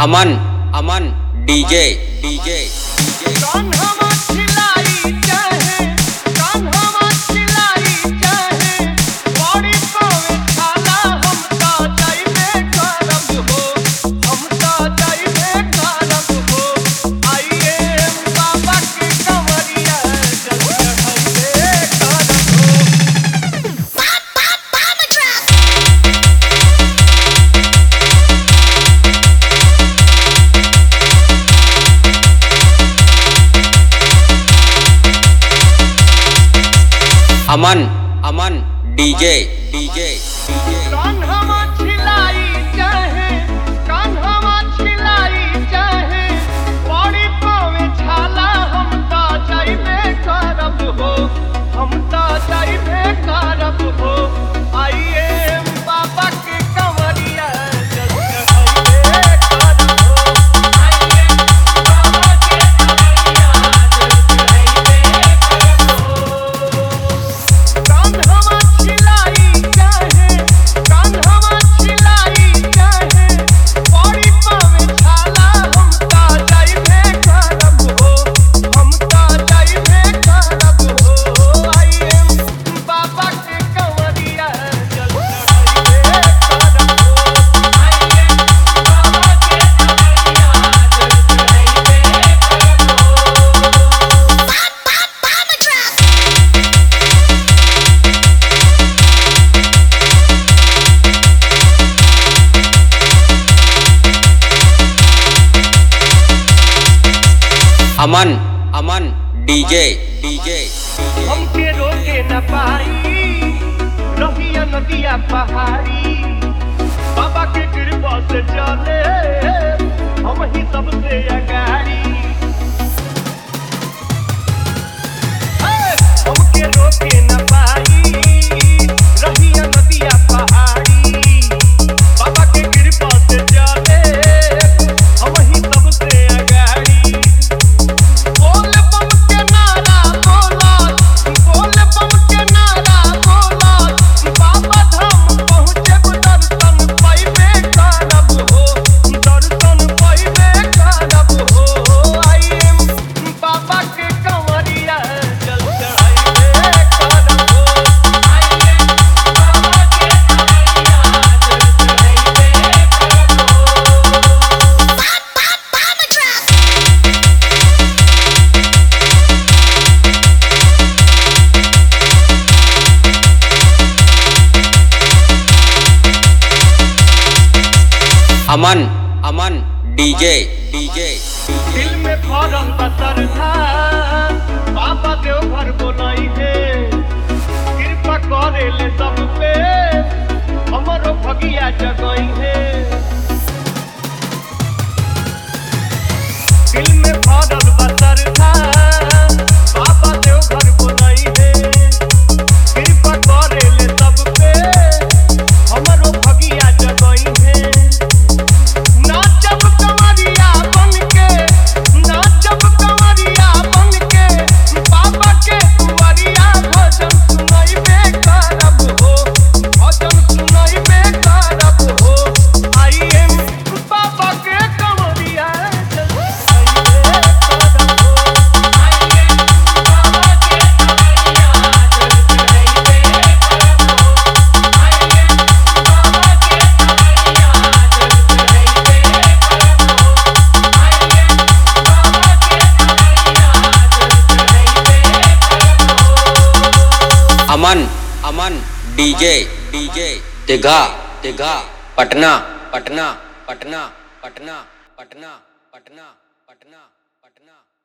अमन Aman DJ DJ DJ Kanha छिलाई चाहे कान्हा छिलाई चाहे बड़ी पावे खाला हम ता जाइबे करब हो हम ता जाइबे करब हो आइए बाबा के कंवरिया जल चढ़ाइबे करब हो Aman Aman DJ DJ DJ Kanha छिलाई चाहे कान्हा छिलाई चाहे बड़ी पावे छाला हम ता जाइबे करब हो हम ता जाइबे करब हो आइए बाबा के कंवरिया जल चढ़ाइबे करब हो आइए बाबा के कंवरिया जल चढ़ाइबे करब हो कान्हा छिलाई चाहे कान्हा छिलाई चाहे बड़ी पावे छाला हम ता जाइबे करब हो हम ता जाइबे करब हो आइए बाबा के कंवरिया जल चढ़ाइबे करब हो आइए बाबा के कंवरिया जल चढ़ाइबे करब हो Aman Aman DJ DJ DJ हमके रोके न पाई रहिया नदिया पहाड़ी बाबा के कृपा से चले हम ही सबसे अगाड़ी हे! हमके रोके न पाई रहिया नदिया पहाड़ी बाबा के कृपा से चले हम ही सबसे अगाड़ी बोल बम के नारा बोला बोल बम के नारा बोला बाबा धाम पहुँचे दर्शन पाइबे करब हो दर्शन पाइबे करब हो आइए बाबा के कंवरिया जल चढ़ाइबे करब हो आइए बाबा के कंवरिया जल चढ़ाइबे करब हो Aman Aman DJ DJ DJ दिल में फौरन बसर था बाबा देव घर बोलाई है कृपा करे ले सब पे हमरो भगिया जगई है दिल में फौरन बसर था बाबा देव घर बोलाई है कृपा करे ले सब पे हमरो भगिया जगई है नाचब कंवरिया बनके नाचब कंवरिया बनके बाबा के दुआरिया भजन सुनाइबे करब हो भजन सुनाइबे करब हो आइए बाबा के कंवरिया जल सुनाइबे करब हो आइए बाबा के कंवरिया जल सुनाइबे करब हो आइए बाबा के कंवरिया जल सुनाइबे करब हो आइए बाबा के कंवरिया जल सुनाइबे करब हो अमन अमन डीजे डीजे दिघा दिघा पटना पटना पटना पटना पटना पटना पटना पटना